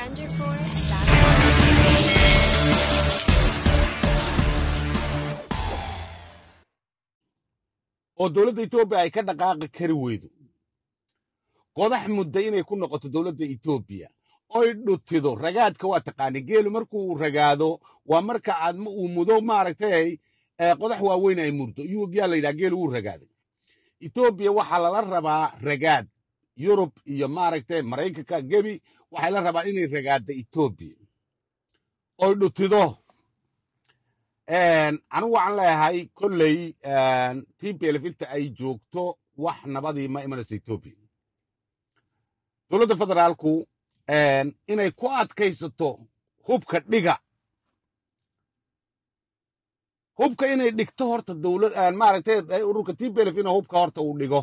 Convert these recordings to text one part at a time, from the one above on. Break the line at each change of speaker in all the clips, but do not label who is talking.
DefenderForce.com.
oo dowladda etoobiya ay ka dhaqaaqi kari weydo qodax mudda inay ku noqoto dowladda etoobiya oy dhutido ragaadka waa taqaani geelu markuu ragaado waa marka aad ma- uu mudo maaragtay ee qodax waaweyn ay murdo yaa la yidhaha geelu wuu ragaaday etoobiya waxaa lala rabaa ragaad yurub iyo maaragtay maraykanka gebi waxay la rabaa inay ragaadda etoobiya oy dhutido anigu waxaan leeyahay kolley tplf inta ay joogto wax nabadii ma imanayso etoobiya dowladda federaalku inay ku adkaysato hubka dhiga hubka inay dhigto horta dowlad maaragtay ururka tplf inuu hubka horta uu dhigo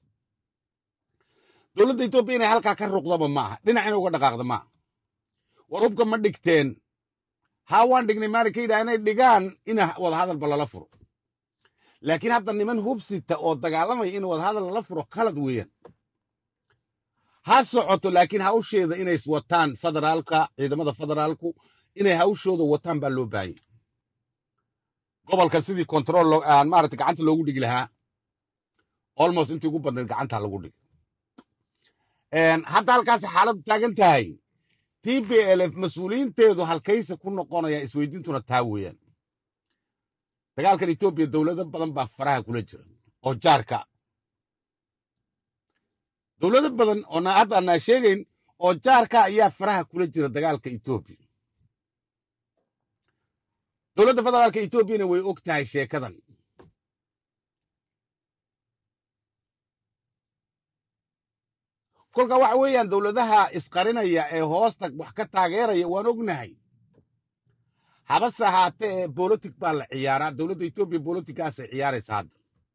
dowladda etoobiya inay halkaa ka ruqdaba maaha dhinac inay uga dhaqaaqda maaha war hubka ma dhigteen haa waan dhignay maalinka yidhaha inay dhigaan in wadahadalba lala furo laakiin hadda niman hubsita oo dagaalamaya in wadahadal lala furo khalad weeyaan ha socoto laakiin hawsheeda inay wataan federaalka ciidamada federaalku inay hawshooda wataan baa loo baahanya gobolka sidii control maarata gacanta loogu dhigi lahaa almost intii ugu badnayd gacanta lagu dhigi hadda halkaas xaaladdu taagan tahay tplf mas-uuliyiinteedu halkayse ku noqonaya isweydiintuna taa weeyaan dagaalkan etoobiya dowlado badan baa faraha kula jira oo jaarka dowlado badan oo na hadda anaa sheegayn oo jaarka ayaa faraha kula jira dagaalka etoobiya dowladda federaalka etoobiyana way og tahay sheekadan kolka waxa weeyaan dowladaha isqarinaya ee hoosta wax ka taageeraya waan ognahay habase ahaatee ee bolotic baa la ciyaaraa dowladda etoobiya boloticgaasay ciyaaraysa hadda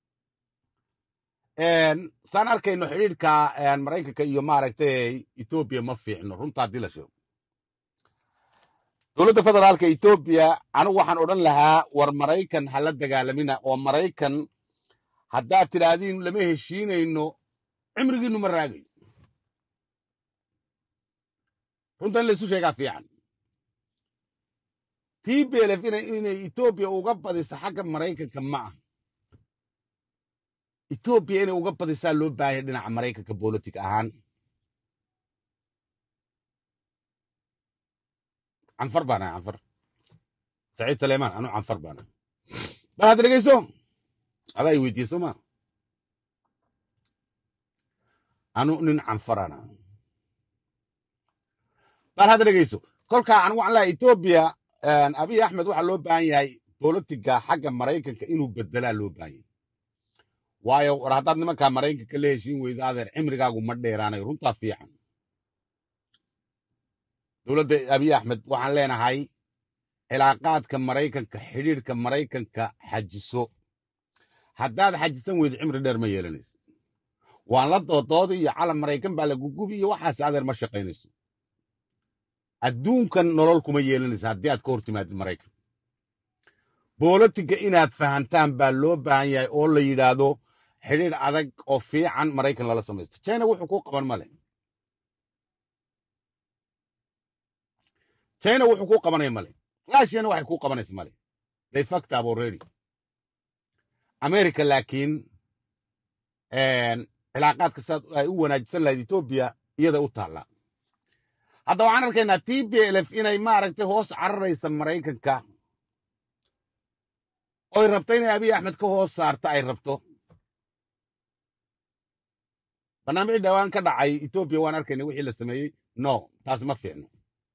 saan arkayno xidhiidhka maraykanka iyo maaragtay etoobiya ma fiicno runta haddii la sheego dowladda federaalka etoobiya anigu waxaan odhan lahaa war maraykan ha la dagaalamina oo maraykan haddaad tidhaahdiin lama heshiinayno cimrigiinnu ma raagayo runta in laysu sheegaa fiican tblf inay etoobiya uga badiso xagga maraykanka ma ah etoobiya inay uga badisaa loo baahaya dhinaca maraykanka bolotic ahaan canfar baanahay canfar saciid saleymaan anu canfar baanahay bal hadda dhegeyso adaa i weydiiye soo ma anu nin canfarana bal hadda dhegeyso kolkaa anigu waxaan leeyahay etoobiya abiy axmed waxaa loo baahan yahay bolotiga xagga maraykanka inuu bedelaa loo baahan yahay waayo war haddaad nimankaa maraykanka la heshiin weydo adeer cimrigaagu ma dheeraanayo runtaa fiican dowladda abiy axmed waxaan leenahay cilaaqaadka maraykanka xidhiidhka maraykanka xajiso haddaad xajisan weydo cimri dheer ma yeelanayso waan la doodooda iyo calam maraykan baa la gugubi iyo waxaas adeer ma shaqaynayso adduunkan nolol kuma yeelanaysa haddii aad ka hor timaadid maraykan bolotiga inaad fahantaan baa loo baahan yahay oo la yidhaahdo xidhiidh adag oo fiican maraykan lala samaysto china wuxuu ku qaban male china wuxuu ku qabanaya male russiana waxay ku qabanaysa male they fucked up already america laakiin cilaaqaadka saad ay u wanaajisan lahayd etoobiya iyada u taallaa hadda waxaan arkaynaa t b lf inay maaragtay hoos cararaysa maraykanka oy rabto inay abiy axmed ka hoos saarto ay rabto barnaamij dhawaan ka dhacay etoobiya waan arkayna wixii la sameeyey no taas ma fiicno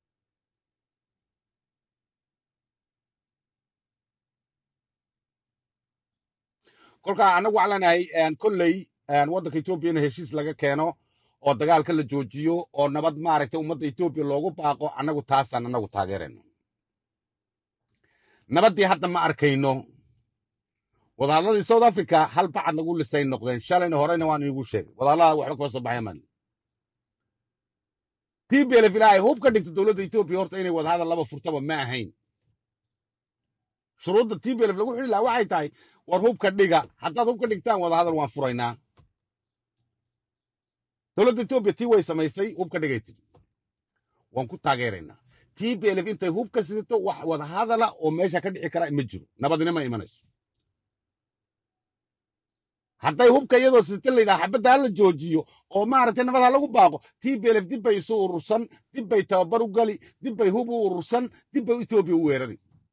kolkaa annagu waxaan leenahay kolley waddanka etoobiya in heshiis laga keeno oo dagaalka la joojiyo oo nabad maaragtay ummadda etoobiya loogu baaqo annagu taasaan annagu taageerayno nabaddii hadda ma arkayno wadahadladii south africa hal bacad lagu lisay noqdeen shalayna horeyna waan iigu sheegay wadahadlada waxba kama soo baxaya mali t b lf ilaahay hub ka dhigta dowladda etoobiya horta inay wadahadal laba furtaba ma ahayn shuruudda t b lf lagu xidhi lahaa waxay tahay war hubka dhiga haddaad hubka dhigtaan wadahadal waan furaynaa dowladda etoobiya tii way samaysay hubka dhigay tiri waan ku taageeraynaa t b l f intay hub ka sidato wax wada hadala oo meesha ka dhici kara ma jiro nabadina ma imanayso hadday hubka iyadoo sidata la yidhaha xabadda hala joojiyo oo maaragtay nabad ha lagu baaqo t b l f dib bay isu urursan dib bay tababar u gali dib bay hub u urursan dib bay etoobiya u weerari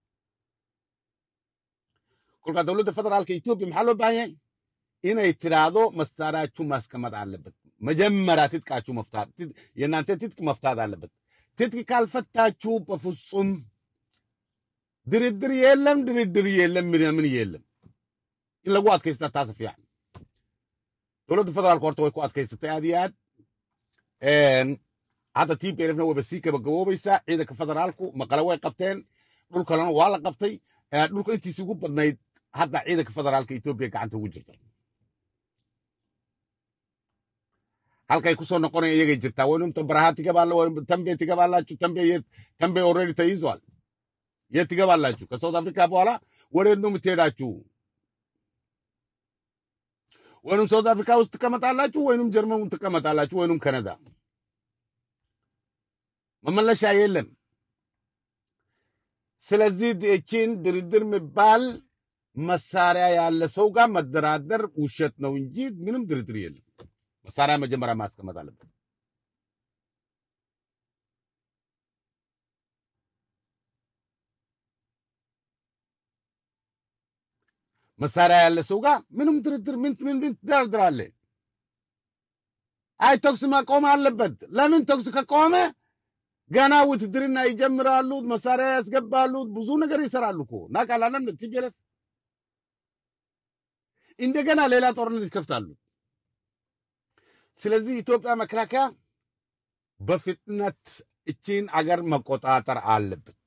kolkaa dowladda federaalka etoobiya maxaa loo baahan yahay inay tidhaahdo masarachu maskamad አለበት መጀመሪያ ትጥቃችሁ መፍታት ትጥ- የእናንተ ትጥቅ መፍታት አለበት ትጥቅ ካልፈታችሁ በፍጹም ድርድር የለም ድርድር የለም ምን ምን የለም in lagu adkaysta taas fiican dowladda federaalka horta way ku adkaysatay aad iyo aad Een, hadda t p lfna wayba sii gabagaboobaysaa ciidanka federaalku maqale way qabteen dhul kalena waa la qabtay Ee, dhulka intiisi ugu badnayd hadda ciidanka federaalka etoobiya gacanta ugu jirta halkay kusoo noqonaya iyagay jirtaa waynumta baraha tigabaala tambe tigabaalaችሁ tambe የት tambe ኦልሬዲ ተይዟል የት ትገባላችሁ ከሳውት አፍሪካ በኋላ ወዴት ነው የምትሄዳችሁ ወይንም ሳውት አፍሪካ ውስጥ ትቀመጣላችሁ ወይንም ጀርመን ትቀመጣላችሁ ወይንም ካናዳ መመለሻ የለም ስለዚህ እቺን ድርድር የሚባል መሳሪያ ያለ ሰው ጋር መደራደር ውሸት ነው እንጂ ምንም ድርድር የለም መሳሪያ መጀመሪያ ማስቀመጥ አለበት መሳሪያ ያለ ሰው ጋር ምንም ድርድር ምን ምን ምን ትደራድራለህ አይ ተኩስ መቆም አለበት ለምን ተኩስ ከቆመ ገና ውትድርና ይጀምራሉ መሳሪያ ያስገባሉ ብዙ ነገር ይሰራሉ እኮ እናውቃለን ቲፒኤልኤፍ እንደገና ሌላ ጦርነት ይከፍታሉ ስለዚህ ኢትዮጵያ መከላከያ በፍጥነት እቺን አገር መቆጣጠር አለበት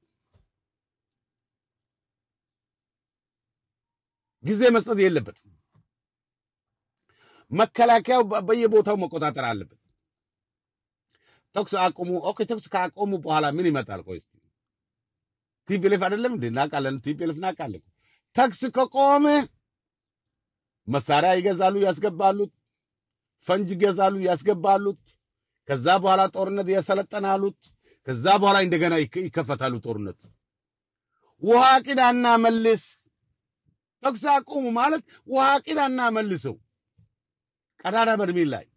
ጊዜ መስጠት የለበትም መከላከያው በ- በየቦታው መቆጣጠር አለበት ተኩስ አቁሙ ኦኬ ተኩስ ካቆሙ በኋላ ምን ይመጣል ቆይ እስቲ ቲፒኤልኤፍ አይደለም እንዴ እናውቃለን ቲፒኤልኤፍ እናውቃለን ተኩስ ከቆመ መሳሪያ ይገዛሉ ያስገባሉ ፈንጅ ይገዛሉ ያስገባሉት ከዛ በኋላ ጦርነት ያሰለጠናሉት ከዛ በኋላ እንደገና ይከ- ይከፈታሉ ጦርነቱ ውሃ ቅዳና መልስ ተኩስ አቁሙ ማለት ውሃ ቅዳና መልሰው ቀዳዳ በርሜል ላይ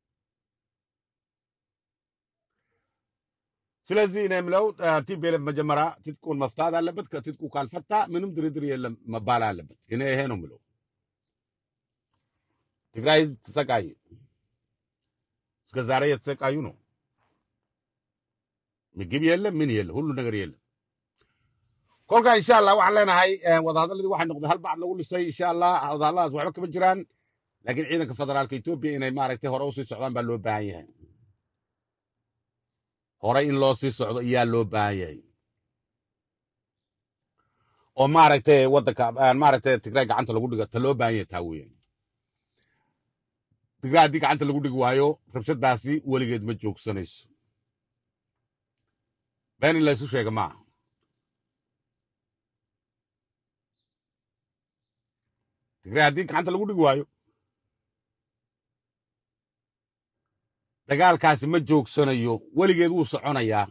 ስለዚህ እኔ የምለው ቲፒኤልኤፍ መጀመሪያ ትጥቁን መፍታት አለበት ከትጥቁ ካልፈታ ምንም ድርድር የለም መባል አለበት እኔ ይሄ ነው የምለው ትግራይ ህዝብ ተሰቃየ እስከ ዛሬ የተሰቃዩ ነው ምግብ የለም ምን የለም ሁሉ ነገር የለም kolka insha allah waxaan leenahay eh, wadahadaladii waxay noqday hal bacd lagu dhisay insha allah wadahadaladaas waxba kama jiraan laakiin ciidanka federaalka etoobiya inay maaragtay hore usii socdaan baa loo baahan yahay hore in loo sii socdo iyaa loo baahan yahay oo maaragtay wadanka eh, maaragtay tigray gacanta lagu dhigo ta loo baahan yahay taa weeyaan tigray haddii gacanta lagu dhigi waayo rabshadaasi weligeed ma joogsanayso been in la isu sheega maaha tigray haddii gacanta lagu dhigi waayo dagaalkaasi ma joogsanayo weligeed wuu soconayaa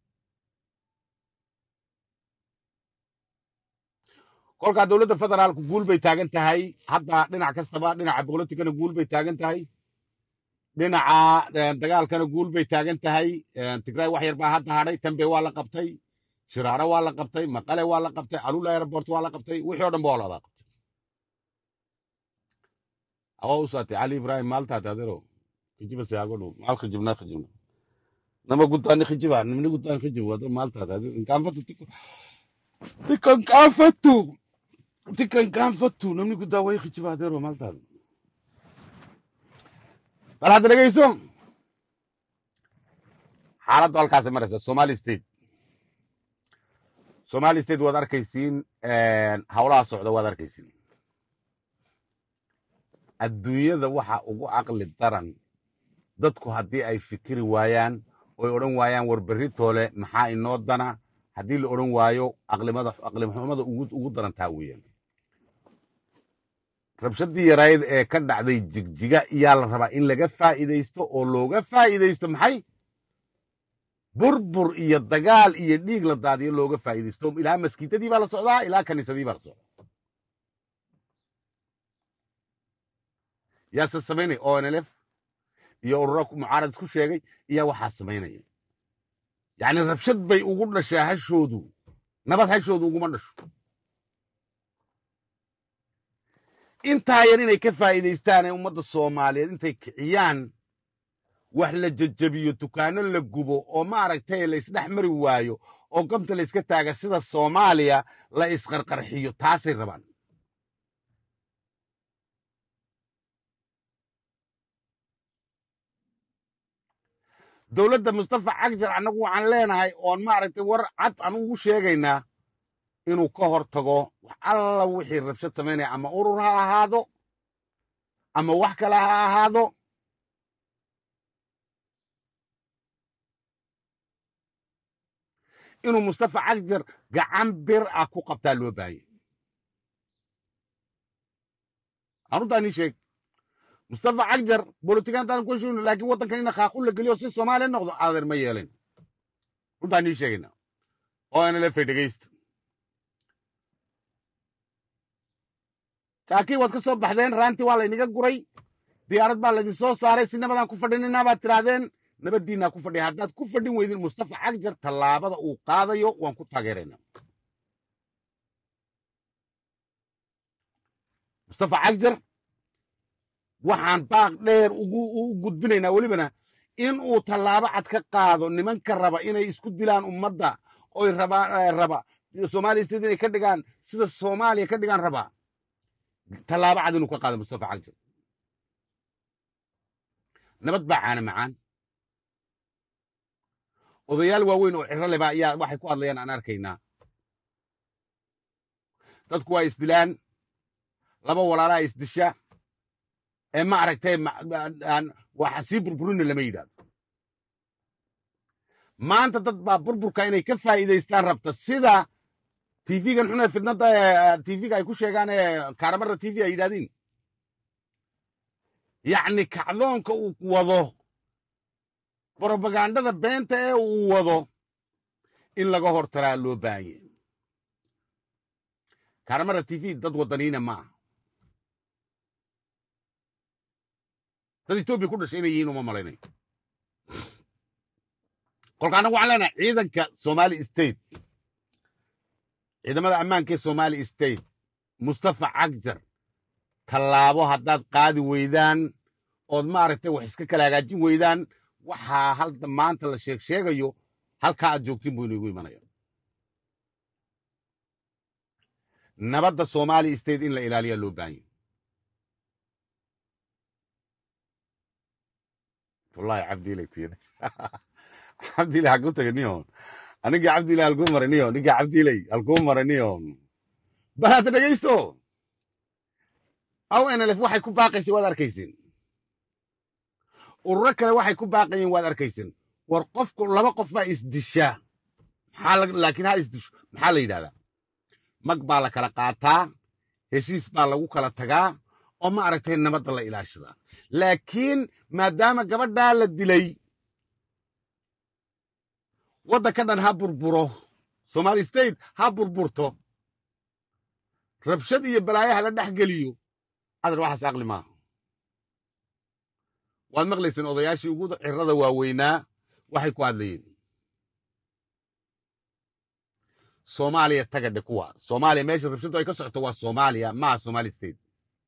kolkaa dowladda federaalku guul bay taagan tahay hadda dhinac kastaba dhinaca bolotikana guul bay taagan tahay dhinaca eh, dagaalkana guul bay taagan tahay Eh, tigray wax yar baa hadda hadhay tambe waa la qabtay shiraare waa la qabtay maqale waa la qabtay alula airport waa la qabtay wixii oo dhan ba waa la wada qabtay awa usaati cali ibrahim maaltaati adero kijiba siyaagodhu maal khijibna khijibna nama guddaani khijiba nimni guddaani khijibu adero maaltaati adi inkaanfatu tikan kaanfatu tikan kaanfatu namni guddaa way khijiba adero maaltaati bal hadda dhegeyso xaaladdu halkaasay maraysa somali state somali state waad arkaysiin hawlaha socda waad arkaysiin adduunyada waxa ugu caqli daran dadku haddii ay fikiri waayaan oy odhan waayaan war berri toole maxaa inoo dana haddii la odhan waayo aqlimada aqlimxumada ugu ugu daran taa weeyaan rabshadii yarayd ee ka dhacday jigjiga iyaa la rabaa in laga faa'iidaysto oo looga faa'iidaysto maxay burbur iyo dagaal iyo dhiig la daadiyo looga faa'iidaysto ilaa maskiitadii baa la socdaa ilaa kaniisadii baa la socdaa yaase samaynaya onlf iyo ururo mucaarad isku sheegay iyaa waxaa samaynaya yacni rabshad bay ugu dhashaa hashoodu nabad hashoodu uguma dhasho intaa yar inay ka faa'iidaystaan ee ummadda soomaaliyeed intay kiciyaan wax la jejebiyo dukaano la gubo oo maaragtay la isdhex mari waayo oo gobta la iska taaga sida soomaaliya la isqarqarxiyo taasay rabaan dowladda mustafa cagjar annagu waxaan leenahay oon maaragtay war cad aan ugu sheegaynaa inuu ka hor tago wax alla wixii rabshad samaynaya ama urur ha ahaado ama wax kale ha ahaado inuu mustafa cagjar gacan bir ah ku qabtaa loo baahanya aruntaa nii sheeg mustafa cagjar bolitikantaan ku heshiino laakiin waddankan ina khaaqu la geliyo si soomaaliya noqdo adeer ma yeelin runtaa nii sheegayna oo nlf dhegaysta jaakii waad ka soo baxdeen raantii waa laynaga guray diyaarad baa laydin soo saaray si nabadaan ku fadhinina baad tidhaahdeen nabaddiinaa ku fadhiya haddaad ku fadhin weydin mustafa cagjar tallaabada uu qaadayo waan ku taageeraynaa mustafa cagjar waxaan baaq dheer ugu u gudbinaynaa welibana in uu tallaabo cad ka qaado nimanka raba inay isku dilaan ummadda oy rabaa raba soomaaliya state inay ka dhigaan sida soomaaliya ka dhigaan rabaa tallaabo cad inuu ka qaado mustafa cagjar nabad baa caana macaan odayaal waaweyn oo ciro leba ayaa waxay ku hadlayaan aan arkaynaa dadku waa isdilaan laba walaalaa isdisha ee ma aragtay waxa sii burburina lama yidhahdo maanta dad baa burburka inay ka faa'iidaystaan rabta sida tv-gan xune fidnada tv-ga ay ku sheegaan ee kaaramarra tv ay yidhahdiin yacni kacdoonka uu wado brobagandada beenta ee uu wado in laga hor taraa loo baahanye kaaramarra tv dad waddaniina ma aha dad etoobiya ku dhashay inay yihiin uma malaynayo kolka annagu waxaan leenahay ciidanka somali state ciidamada ammaanka ee somali state mustafa cagjar tallaabo haddaad qaadi weydaan ood maaragtay wax iska kala hagaajin weydaan waxaa halda maanta la sheeg sheegayo halkaa aad joogtiin buu inagu imanaya nabadda somali state in la ilaaliyaa loo baahanya wallahi cabdiilay ku yidhi cabdiilay halkuu tagay niyon anigii cabdiilay halkuu maray niyon ninkii cabdiilay halkuu maray niyon bal hadda dhegaysto aw nlf waxay ku baaqaysay waad arkaysin ururo kale waxay ku baaqayeen waad arkaysin war qofku laba qof baa isdishaa maxaa laakiin ha isdisho maxaa la yidhahdaa mag baa la kala qaataa heshiis baa lagu kala tagaa oo ma aragtay nabadda la ilaashadaa laakiin maadaama gabadhaa la dilay waddanka dhan ha burburo somali state ha burburto rabshad iyo balaayaha la dhex geliyo adar waxaas aqli maaha waad maqlayseen odayaashii ugu cirada waaweynaa waxay ku hadlayeen soomaaliya taga dhe kuwa soomaaliya meesha rabshaddu ay ka socoto waa soomaaliya maa somali state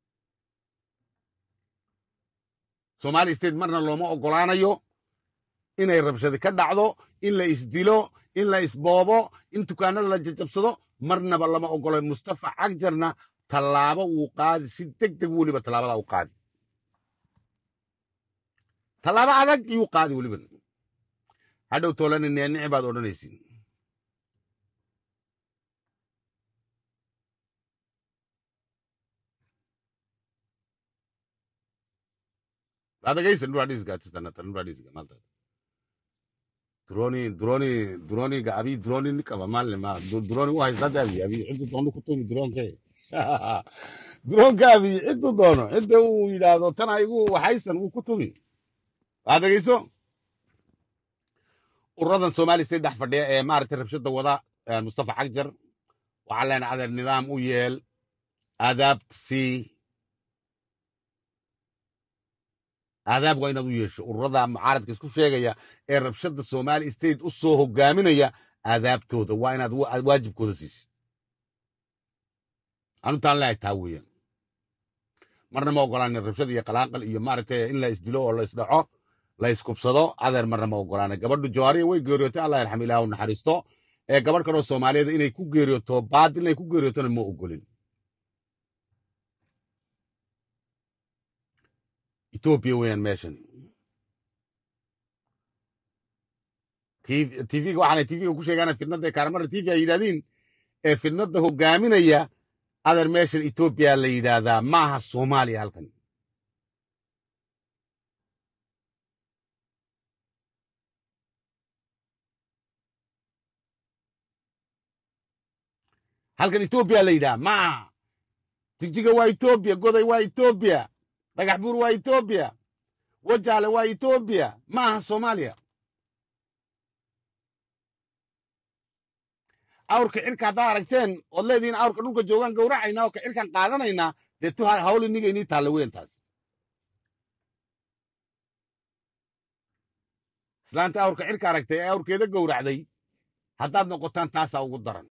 somali state marna looma oggolaanayo inay rabshadi ka dhacdo in la isdilo in la isboobo in dukaanada la jajabsado marnaba lama oggolo mustafa cagjarna tallaabo wuu qaadi si deg deg weliba tallaabada u qaadi tallaabo adag iyuu qaadi weliba hadhow toolani neenici baad odhanaysiin adagaysan dhuadhisgaatisanatanuadhisga malta droni droni droniga abi droni nikaba malle ma droni u haystada abi abi ciddu doono ku tumi dronke dronka abi ciddu doono cidda uu yidhaahdo tana igu waxaysan uu ku tumi adagayso ururadan somali state dhex fadhiya ee maaragtay rabshada wada eh, mustafa xagjar waxaa leenahay adeer nidaam u yeel aadaab sii aadaab waa inaad u yeesho ururada mucaaradka isku sheegaya ee rabshada somali state u soo hogaaminaya aadaabtooda waa inaad wa- waajibkooda siisid anutaan leehay taa weeyaan marna ma ogolaanin rabshad iyo qalaaqal iyo maaragtay in la isdilo oo la isdhaco la iskubsado adeer marna ma ogolaanin gabadhu jawaariya way geeriyootay allah yarxam ilaah u naxariisto ee gabadh kaloo soomaaliyeed inay ku geeriyooto baadil inay ku geeriyootona ma ogolin etoobiya weeyaan meeshan tvga waxaana tvga ku sheegaan fidnada kaaramara tv ay yidhahdiin ee fidnada hogaaminaya adeer meeshan etoobiya la yidhaahdaa maaha soomaaliya halkan halkan etoobiya la yidhaha maaha jigjiga waa etoobiya goday waa etoobiya dhagax buur waa etoobiya wajaale waa etoobiya maaha soomaaliya awrka cirka haddaa aragteen ood leedihiin awrka dhulka joogaan gowracaynaa oo ka cirkaan qaadanaynaa dee tu hawl iniga inii taalla weyn taas islaanta awrka cirka aragtay ee awrkeeda gowracday haddaad noqotaan taasaa ugu daran